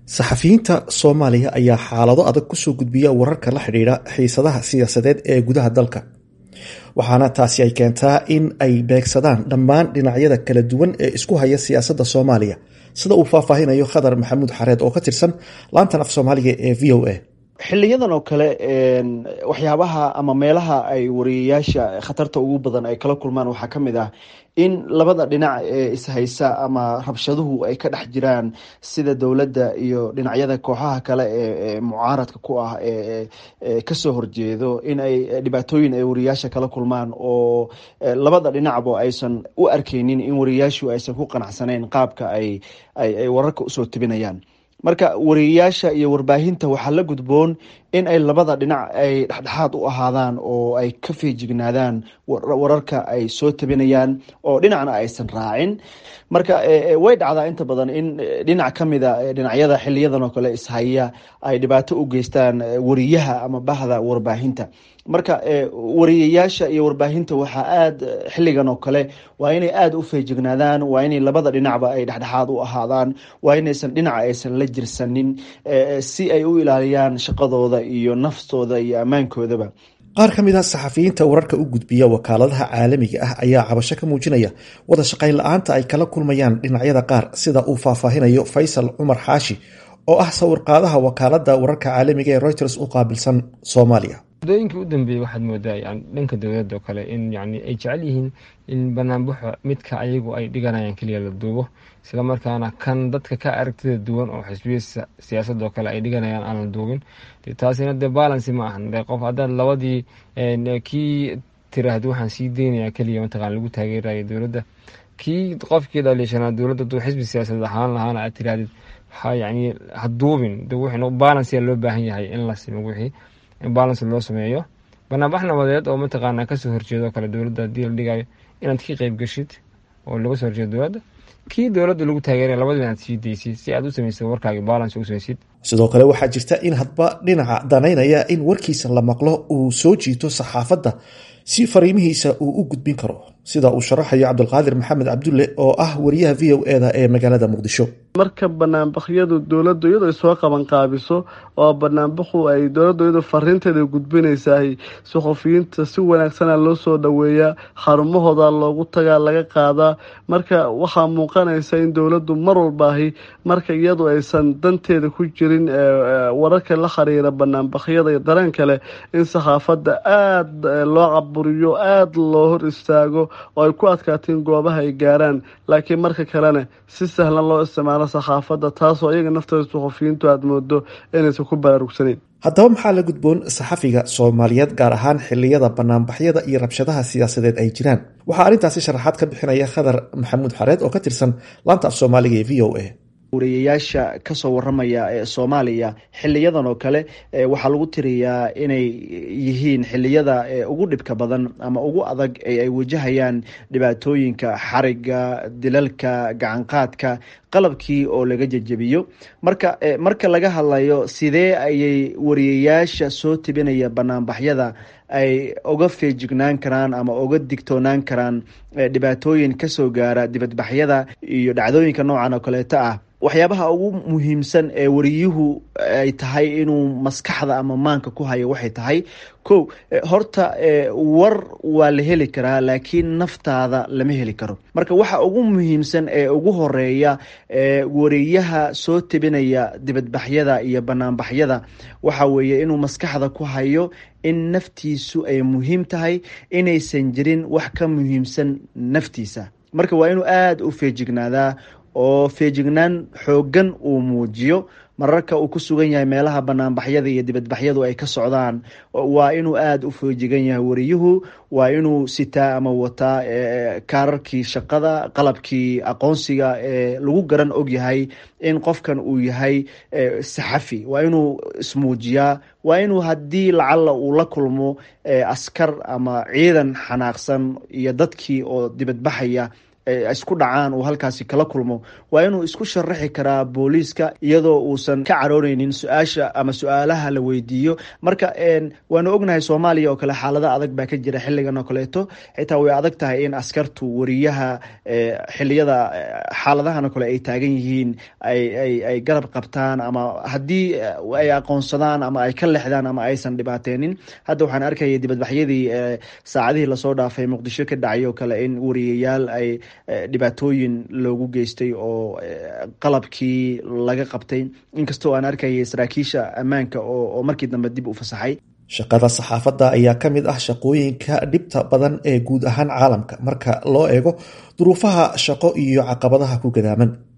saxafiyiinta soomaaliya ayaa xaalado adag kusoo gudbiya wararka la xidhiidha xiisadaha siyaasadeed ee gudaha dalka waxaana taasi ay keentaa in ay beegsadaan dhammaan dhinacyada kala duwan ee isku haya siyaasadda soomaaliya sida uu faahfaahinayo khadar maxamuud xareed oo ka tirsan laantan af soomaaliga ee v o a xiliyadan oo kale waxyaabaha ama meelaha ay wariyayaasha khatarta ugu badan ay kala kulmaan waxaa ka mid ah in labada dhinac ee ishaysa ama rabshaduhu ay ka dhex jiraan sida dowladda iyo dhinacyada kooxaha kale ee mucaaradka ku ah ee kasoo horjeedo in ay dhibaatooyin ay wariyayaasha kala kulmaan oo labada dhinacba aysan u arkeynin in wariyayaashu aysan ku qanacsanayn qaabka ay ay wararka usoo tebinayaan marka wariyayaasha iyo warbaahinta waxaa la gudboon in ay labada dhinac ay dhexdhexaad u ahaadaan oo ay ka feejignaadaan wararka ay soo tabinayaan oo dhinacna aysan raacin marka way dhacdaa inta badan in dhinac ka mida dhinacyada xiliyadan oo kale ishaya ay dhibaato u geystaan wariyaha ama bahda warbaahinta marka wariyayaasha iyo warbaahinta waxaa aada xiligan oo kale waa inay aada u feejignaadaan waa inay labada dhinacba ay dhexdhexaad u ahaadaan waa inaysan dhinaca aysan la jirsanin si ay u ilaaliyaan shaqadooda iyo naftooda iyo ammaankoodaba qaar ka mid ah saxafiyiinta wararka u gudbiya wakaaladaha caalamiga ah ayaa cabasho ka muujinaya wada shaqayn la-aanta ay kala kulmayaan dhinacyada qaar sida uu faahfaahinayo faysal cumar xaashi oo ah sawirqaadaha wakaalada wararka caalamiga ee reuters u qaabilsan soomaaliya muddooyinkii u dambeeyey waxaad moodaa yani dhanka dowladda oo kale in yani ay jecel yihiin in banaanbaxo midka ayagu ay dhiganayaan keliya la duubo isla markaana kan dadka ka aragtida duwan oo xisbiya siyaasadoo kale ay dhiganayaan aan la duubin taasina dee balancy ma ahan de qof haddaad labadii kii tiraahda waxaan sii deynayaa keliya mataqana lagu taageerayo dowladda kii qofkii dhaliishanaa dowladda duu xisbi siyaasadeed ahaan lahaana aad tirahdid yani ha duubin de wixii balancy loo baahan yahay in la simo wixii in balance loo sameeyo banaanbax nabadeed oo mataqaana kasoo horjeedo kale dowladda hadii la dhigayo inaad ka qeyb geshid oo laga soo horjeedo dowladda kii dowladda lagu taageeraya labadaba inaad sii deysid si aad u samaysid warkaaga balance u samaysid sidoo kale waxaa jirta in hadba dhinaca danaynaya in warkiisa la maqlo uu soo jiito saxaafadda si fariimihiisa uu u gudbin karo sida uu sharaxayo cabdulqaadir maxamed cabdulle oo ah wariyaha v o eda ee magaalada muqdisho marka banaanbakyadu dowladdu iyadoo ay soo qaban qaabiso oo banaanbaxu ay dowladdu iyadoo fariinteeda gudbinaysahay suxufiyiinta si wanaagsana loo soo dhoweeyaa xarumahooda loogu tagaa laga qaadaa marka waxaa muuqanaysa in dowladdu mar walbaahi marka iyadu aysan danteeda ku jirin wararka la xiriira banaanbakyada iyo dareen kale in saxaafadda aada loo caburiyo aada loo hor istaago oo ay ku adkaatiin goobaha ay gaaraan laakiin marka kalena si sahlan loo isticmaalo saxaafadda taasoo iyaga naftooda suxufiyiintu aada moodo inaysan ku baraarugsaneyn haddaba maxaa la gudboon saxafiga soomaaliyeed gaar ahaan xiliyada banaanbaxyada iyo rabshadaha siyaasadeed ay jiraan waxaa arrintaasi sharaxaad ka bixinaya khadar maxamuud xareed oo ka tirsan laanta af soomaaliga ee v o a wariyayaasha kasoo waramaya ee soomaaliya xiliyadan oo kale waxaa lagu tiriyaa inay yihiin xiliyada ugu dhibka badan ama ugu adag ee ay wajahayaan dhibaatooyinka xariga dilalka gacanqaadka qalabkii oo laga jejebiyo marka marka laga hadlayo sidee ayay wariyayaasha soo tebinaya banaanbaxyada ay uga feejignaan karaan ama uga digtoonaan karaan dhibaatooyin kasoo gaara dibadbaxyada iyo dhacdooyinka noocan oo kaleeto ah waxyaabaha ugu muhiimsan ee wariyuhu ay tahay inuu maskaxda ama maanka ku hayo waxay tahay ko horta war waa la heli karaa laakiin naftaada lama heli karo marka waxa ugu muhiimsan ee ugu horeeya wariyaha soo tebinaya dibadbaxyada iyo banaanbaxyada waxa weeye inuu maskaxda ku hayo in naftiisu ay muhiim tahay inaysan jirin wax ka muhiimsan naftiisa marka waa inuu aada u feejignaadaa oo feejignaan xooggan uu muujiyo mararka uu ku sugan yahay meelaha banaanbaxyada iyo dibadbaxyadu ay ka socdaan waa inuu aada u feejigan yahay wariyuhu waa inuu sitaa ama wataa kaararkii shaqada qalabkii aqoonsiga ee lagu garan og yahay in qofkan uu yahay saxafi waa inuu ismuujiyaa waa inuu haddii lacalla uu la kulmo askar ama ciidan xanaaqsan iyo dadkii oo dibadbaxaya isku dhacaan uu halkaasi kala kulmo waa inuu isku sharaxi karaa booliiska iyadoo uusan ka carooneynin su-aasha ama su-aalaha la weydiiyo marka waanu ognahay soomaaliya oo kale xaalada adag baa ka jira xiligan oo kaleeto xitaa way adag tahay in askartu wariyaha xiliyada xaaladahan oo kale ay taagan yihiin ay garab qabtaan ama haddii ay aqoonsadaan ama ay ka lexdaan ama aysan dhibaateenin hadda waxaan arkaya dibadbaxyadii saacadihii lasoo dhaafay muqdisho ka dhacay oo kale in wariyayaal ay dhibaatooyin loogu geystay oo qalabkii laga qabtay inkastoo aan arkayay saraakiisha ammaanka oo markii dambe dib u fasaxay shaqada saxaafadda ayaa ka mid ah shaqooyinka dhibta badan ee guud ahaan caalamka marka loo eego duruufaha shaqo iyo caqabadaha ku gadaaman